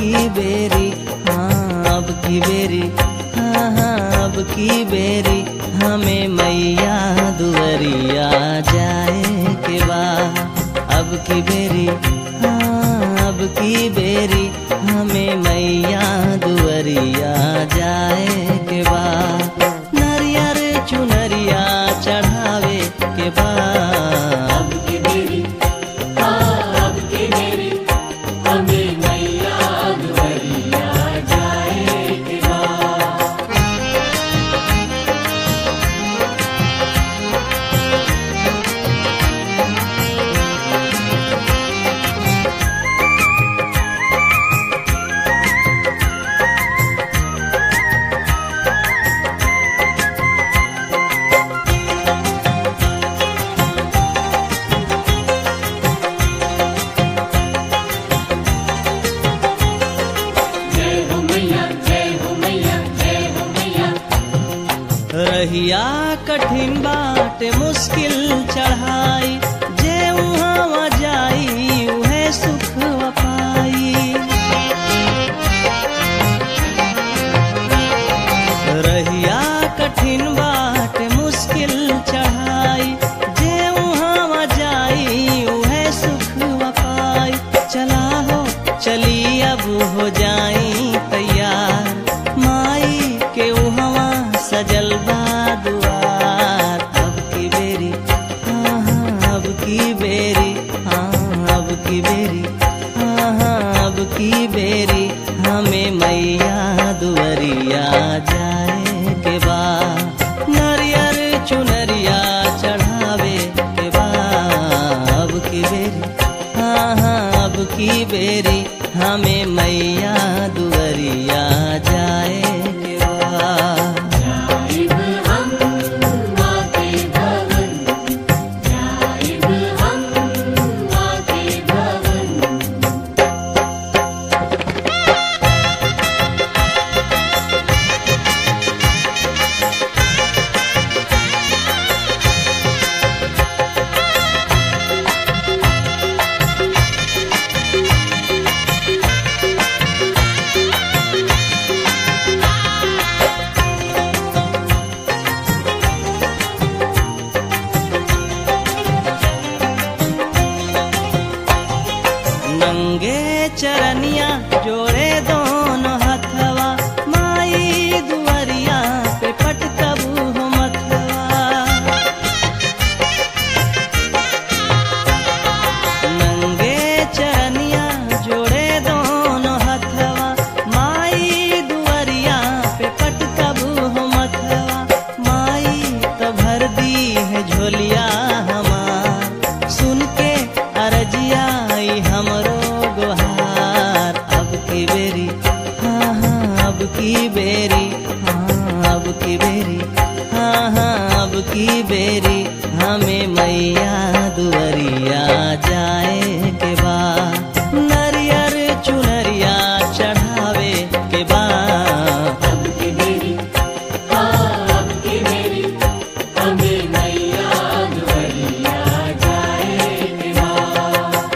की बेरी हाँ अब की बेरी हाँ हाँ अब की बेरी हमें मैया दुवरिया जाए के बा अब की बेरी हाँ अब की बेरी हमें मैया दुवरिया जाए के बा नरियर चुनरिया चढ़ावे के बा अब की बेरी हाँ अब की बेरी हमें मैया दुवरिया जाए के बाद जय हो मैया जय हो मैया जय हो मैया रहिया कठिन बाट मुश्किल चढ़ाई जे उहाँ जाई उहे सुख पाई रहिया कठिन बाट मुश्किल चढ़ाई जे उहाँ जाई उहे सुख पाई चला हो चली अब हो जाई तैयार माई के उहवा सजल बा दुआर अब की बेरी हाँ हाँ अब की बेरी हाँ अब की बेरी हाँ हाँ अब की बेरी हमें मैया दुवरिया जाए के बा नरियर चुनरिया चढ़ावे के बा अब की बेरी हाँ हाँ अब की बेरी हमें मैया दुवरिया जाए के बा जाइब हम माँ के भवन जाइब हम माँ के भवन नंगे चरनिया जोड़े दोनों हथवा माई दुवरिया पे पटकबू हो मथवा नंगे चरनिया जोड़े दोनों हथवा माई दुवरिया पे पटकबू हो मथवा माई तो भर दी है झोलिया हमार सुन के अरजिया आई हमरो गुहार अब की बेरी हाँ हाँ अब की बेरी हाँ अब की बेरी हाँ हाँ अब की बेरी हमें मैया दुवरिया जाए के बा नरियर चुनरिया चढ़ावे के बा अब की बेरी हाँ अब की बेरी हमें मैया दुवरिया जाए के बाद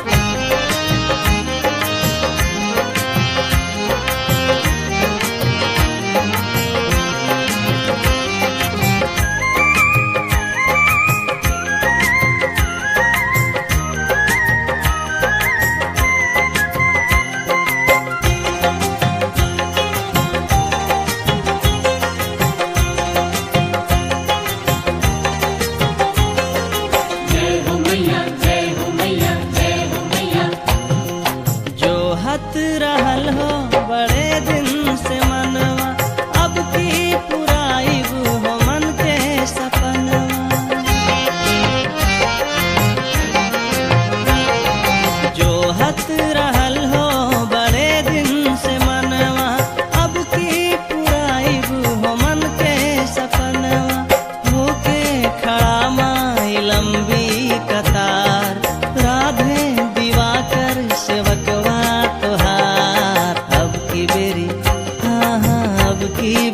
जय हो मैया जय हो मैया जय हो मैया जो हत रहल हो बड़े दिन से मनवा अब की पुराई हो मन के सपनवा जो हत रहल हो बड़े दिन से मनवा अब की पुराई हो मन के सपनवा होके खड़ा माई लंबी कतार राधे दिवाकर सेवकवा तोहार अब की बेरी हाँ हाँ अब की